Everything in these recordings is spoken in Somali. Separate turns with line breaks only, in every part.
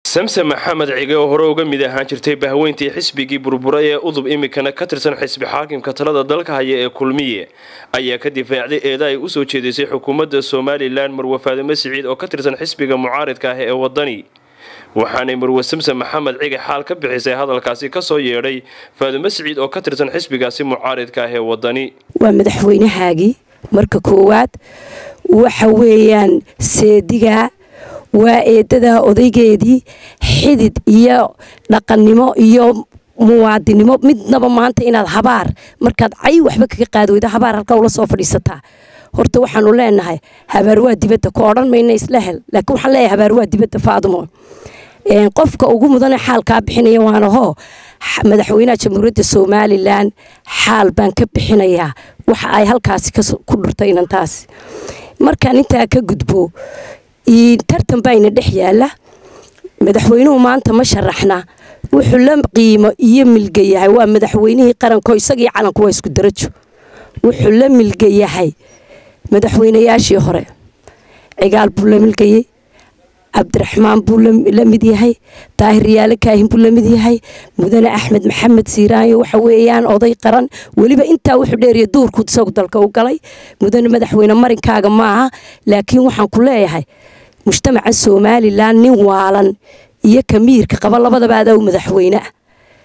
samse maxamed cige oo hore uga mid ahaan jirtay bahweyntii xisbigii burbura ee udub imikana ka tirsan xisbi xaakimka talada dalka haya ee kulmiye ayaa ka difaacday eeda ay usoo jeedisay xukuumadda somalilan marwe faadime siciid oo ka tirsan xisbiga mucaaridka ah ee wadani waxaanay marwe samse maxamed cige xaal ka bixisay hadalkaasi kasoo yeedhay faadime siciid oo ka tirsan xisbigaasi mucaaridka ah ee wadani
waa madaxweynahaagii marka koowaad waxa weeyaan seediga waa eedadaa odaygeedii xidid iyo dhaqannimo iyo muwaadinimo midnaba maanta inaad habaar markaad cay waxba kaga qaadi weyda habaar halkaa ula soo fadhiisataa horta waxaanu leenahay habaar waa dibadda ku odhan mayna isla hel laakiin waxaan leeyahay habaar waa dibadda faadumo qofka ugu mudane xaalkaa bixinaya waanahoo madaxweynaha jamhuuriyadda somalilan xaal baan ka bixinayaa waxa ay halkaasi ku dhurtay inantaas markaan intaa ka gudbo tartan baayna dhex yaala madaxweynuhu maanta ma sharaxna wuxuu la qiimo iyo milga yahay waa madaxweynihii qaranko isagii calanku waa isku darajo wuxuu la milga yahay madaxweynayaashii hore cigaal buu la milgayey cabdiraxmaan buu la mid yahay daahir yaale kaahin buu la mid yahay mudane axmed maxamed siiraanyo waxa weeyaan oday qaran weliba intaa wuxuu dheeriya duurku isagu dalka u galay mudane madaxweyne marinkaaga maaha laakiin waxaan ku leeyahay mujtamaca somalilan nin waalan iyo kamiirka qaba labadaba adaa madaxweyne ah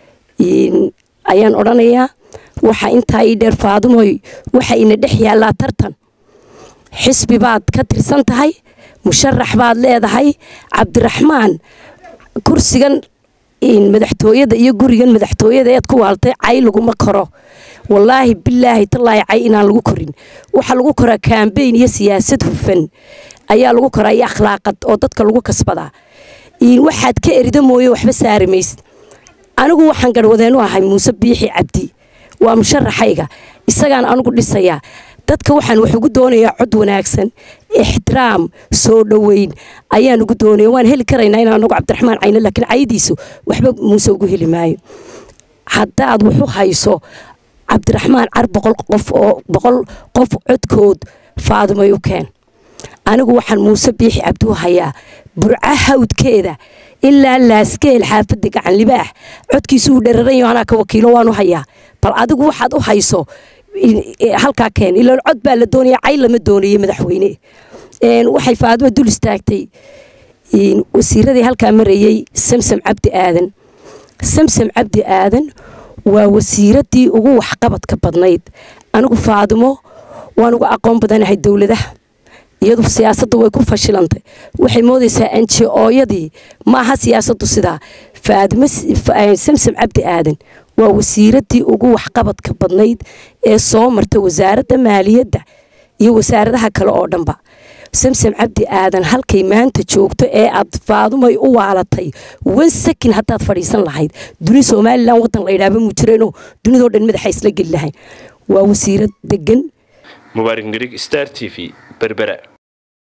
ayaan odhanayaa waxa intaa ii dheer faadumoy waxa ina dhex yaallaa tartan xisbi baad ka tirsan tahay musharax baad leedahay cabdiraxmaan kursigan madaxtooyada iyo gurigan madaxtooyada eed ku waaltay cay laguma koro wallaahi bilaahi tallaahi cay inaan lagu korin waxaa lagu koraa kambeyn iyo siyaasad hufan ayaa lagu koraa iyo akhlaaqad oo dadka lagu kasbadaa waxaad ka erida mooye waxba saari maysid anigu waxaan garhwadeenu ahay muuse biixi cabdi waa musharaxayga isagaan anigu dhisayaa dadka waxaan wax ugu doonayaa cod wanaagsan ixtiraam soo dhoweyn ayaan ugu doonaya waan heli karaynaa in anagu cabdiraxmaan cayne laakiin caydiisu waxba muuse ugu heli maayo haddaad waxu hayso cabdiraxmaan car boqol qof oo boqol qof codkood faadumay u keen anigu waxaan muuse biixi cabdi u hayaa burca hawdkeeda ilaa laaskeel xaafadda gacan libaax codkiisu uu dherarayo anaa ka wakiilo waan u hayaa bal adigu waxaad u hayso halkaa keen ilaan cod baa la doonaya cay lama doonaye madaxweyne waxay faadimo dul istaagtay wasiiradii halkaa marayey samsam cabdi aadan samsam cabdi aadan waa wasiiradii ugu waxqabadka badnayd anigu faadimo waan uga aqoon badanahay dowladaha iyadu siyaasaddu way ku fashilantay waxay moodaysaa anji-ooyadii maaha siyaasaddu sidaa faadimo samsam cabdi aadan waa wasiiradii ugu waxqabadka badnayd ee soo marta wasaaradda maaliyadda iyo wasaaradaha kale oo dhanba samsam cabdi aadan halkay maanta joogto ee aad faadumay u waalatay wan sakin haddaad fadhiisan lahayd duni somalilan wadan la ydhaaba mu jireenoo dunidoo dhan madaxa isla geli lahayn waa wasiirad degan
mubaarik nirig star t v berbera